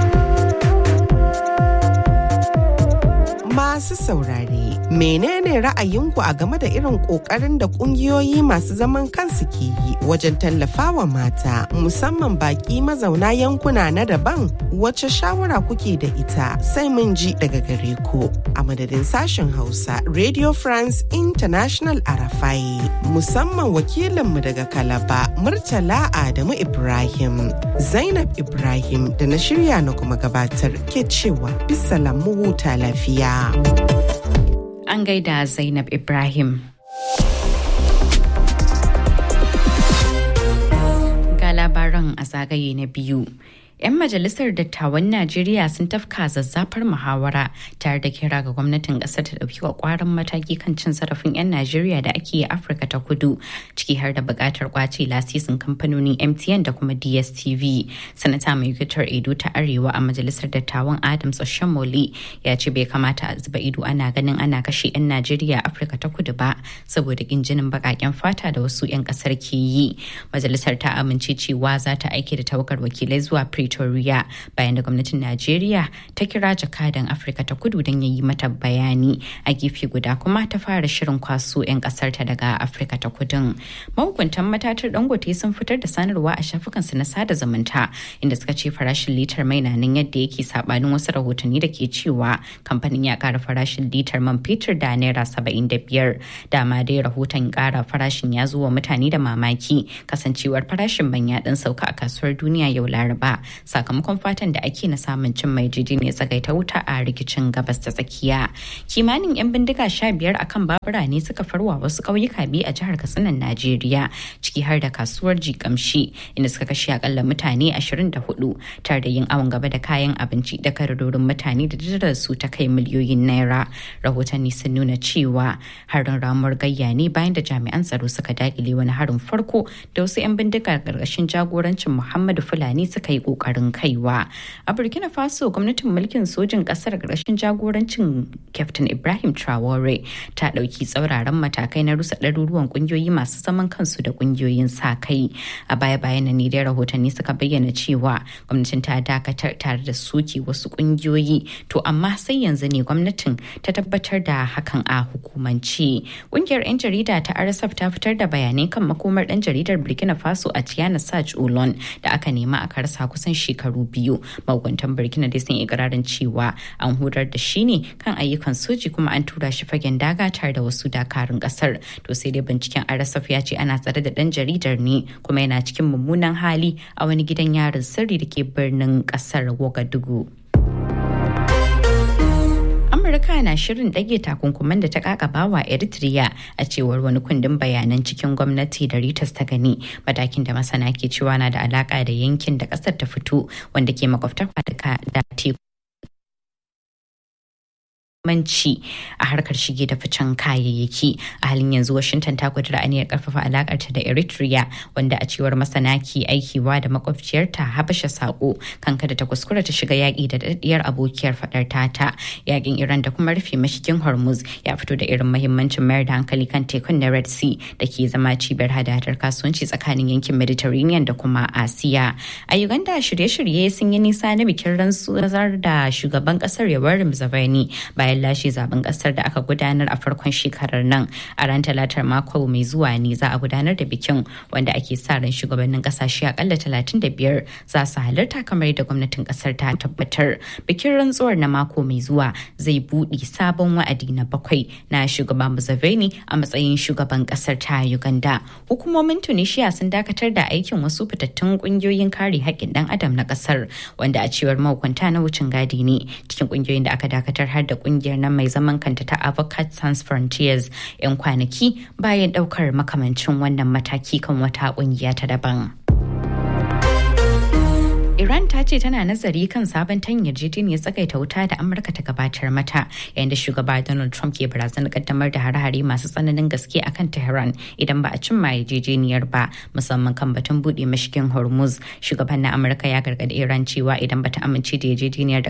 masu saurare menene ra'ayinku a game da irin kokarin da kungiyoyi masu zaman kansu ke yi wajen tallafawa mata musamman baki mazauna yankuna na daban wace shawara kuke da ita sai mun ji daga gare ku a madadin sashen hausa radio france international arafai musamman wakilinmu daga kalaba murtala adamu ibrahim zainab ibrahim da na shirya na kuma gabatar ke cewa bisa lamu huta lafiya An gaida Zainab Ibrahim. Ga labaran a zagaye na biyu. 'yan majalisar dattawan najeriya sun tafka zazzafar muhawara tare da kira ga gwamnatin kasar ta dauki kwaran mataki kan cin zarafin 'yan najeriya da ake yi afirka ta kudu ciki har da bukatar kwace lasisin kamfanonin mtn da kuma dstv sanata mai fitar edo ta arewa a majalisar dattawan adams oshamole ya ce bai kamata a zuba ido ana ganin ana kashe 'yan najeriya afirka ta kudu ba saboda kin jinin bakaken fata da wasu 'yan kasar ke yi majalisar ta amince cewa za ta aiki da tawagar wakilai zuwa Pretoria bayan da gwamnatin Najeriya ta kira jakadan Afirka ta kudu don ya yi mata bayani a gefe guda kuma ta fara shirin kwaso 'yan kasar ta daga Afirka ta kudun. Mahukuntan matatar Dangote sun fitar da sanarwa a shafukansu na sada zumunta inda suka ce farashin litar mai na nan yadda yake sabanin wasu rahotanni da ke cewa kamfanin ya kara farashin litar man fetur da naira saba'in da biyar. Dama dai rahoton kara farashin ya zo wa mutane da mamaki kasancewar farashin man ya dan sauka a kasuwar duniya yau laraba sakamakon fatan da ake na samun cin mai jiji ne tsagaita wuta a rikicin gabas ta tsakiya kimanin 'yan bindiga sha biyar akan babura ne suka farwa wasu ƙauyuka biyu a jihar katsinan najeriya ciki har da kasuwar jikamshi inda suka kashe akalla mutane 24 tare da yin awon gaba da kayan abinci da kararorin mutane da jirar su ta kai miliyoyin naira rahotanni sun nuna cewa harin ramuwar gayya ne bayan da jami'an tsaro suka dakile wani harin farko da wasu 'yan bindiga ƙarƙashin jagorancin muhammadu fulani suka yi kokarin kaiwa a burkina faso gwamnatin mulkin sojin kasar ƙarshen jagorancin captain ibrahim traore ta ɗauki tsauraran matakai na rusa ɗaruruwan ƙungiyoyi masu zaman kansu da ƙungiyoyin sa kai a baya bayan ne dai rahotanni suka bayyana cewa gwamnatin ta dakatar tare da soke wasu ƙungiyoyi to amma sai yanzu ne gwamnatin ta tabbatar da hakan a hukumance ƙungiyar 'yan jarida ta rsf ta fitar da bayanai kan makomar ɗan jaridar burkina faso a tiana saj olon da aka nema a karsa kusan shekaru biyu magwantan burkina dai sun ikirarin cewa an horar da shi ne kan ayyukan soji kuma an tura shi fagen daga tare da wasu dakarun kasar to sai dai binciken rsf ya ce ana tsare da dan jaridar ne kuma yana cikin mummunan hali a wani gidan yarin sirri da ke birnin kasar wagadugu amurka na shirin ɗage takunkuman da ta kakaba wa eritrea a cewar wani kundin bayanan cikin gwamnati da ritas ta gani matakin da masana ke cewa na da alaka da yankin da ƙasar ta fito wanda ke makwabtar da teku manci a harkar shige da ficen kayayyaki a halin yanzu washington ta kudura aniyar karfafa alakarta da eritrea wanda a cewar masana ke aikiwa da makwabciyarta habasha sako kan kada ta kuskura ta shiga yaƙi da daɗiyar abokiyar faɗar tata yaƙin iran da kuma rufe mashigin hormuz ya fito da irin mahimmancin mayar da hankali kan tekun na red sea da ke zama cibiyar hadadar kasuwanci tsakanin yankin mediterranean da kuma asiya a uganda shirye-shirye sun yi nisa na bikin rantsuwar da shugaban ƙasar yoweri museveni bayan lashe zaben kasar da aka gudanar a farkon shekarar nan a ran talatar mako mai zuwa ne za a gudanar da bikin wanda ake sa ran shugabannin kasashe akalla 35 za su halarta kamar da gwamnatin kasar ta tabbatar bikin rantsuwar na mako mai zuwa zai buɗe sabon wa'adi na bakwai na shugaban Museveni a matsayin shugaban kasar ta Uganda hukumomin Tunisia sun dakatar da aikin wasu fitattun kungiyoyin kare haƙƙin dan adam na kasar wanda a cewar mahukunta na wucin gadi ne cikin kungiyoyin da aka dakatar har da kungiyar kungiyar nan mai zaman kanta ta Avocats Sans Frontiers 'yan kwanaki bayan daukar makamancin wannan mataki kan wata kungiya ta daban. Iran ta ce tana nazari kan sabon tan yarjejeniyar tsagaita wuta da Amurka ta gabatar mata yayin da shugaba Donald Trump ke barazanar kaddamar da hare-hare masu tsananin gaske akan Tehran idan ba a cimma yarjejeniyar ba musamman kan batun bude mashigin Hormuz. Shugaban na Amurka ya gargadi Iran cewa idan bata amince da yarjejeniyar da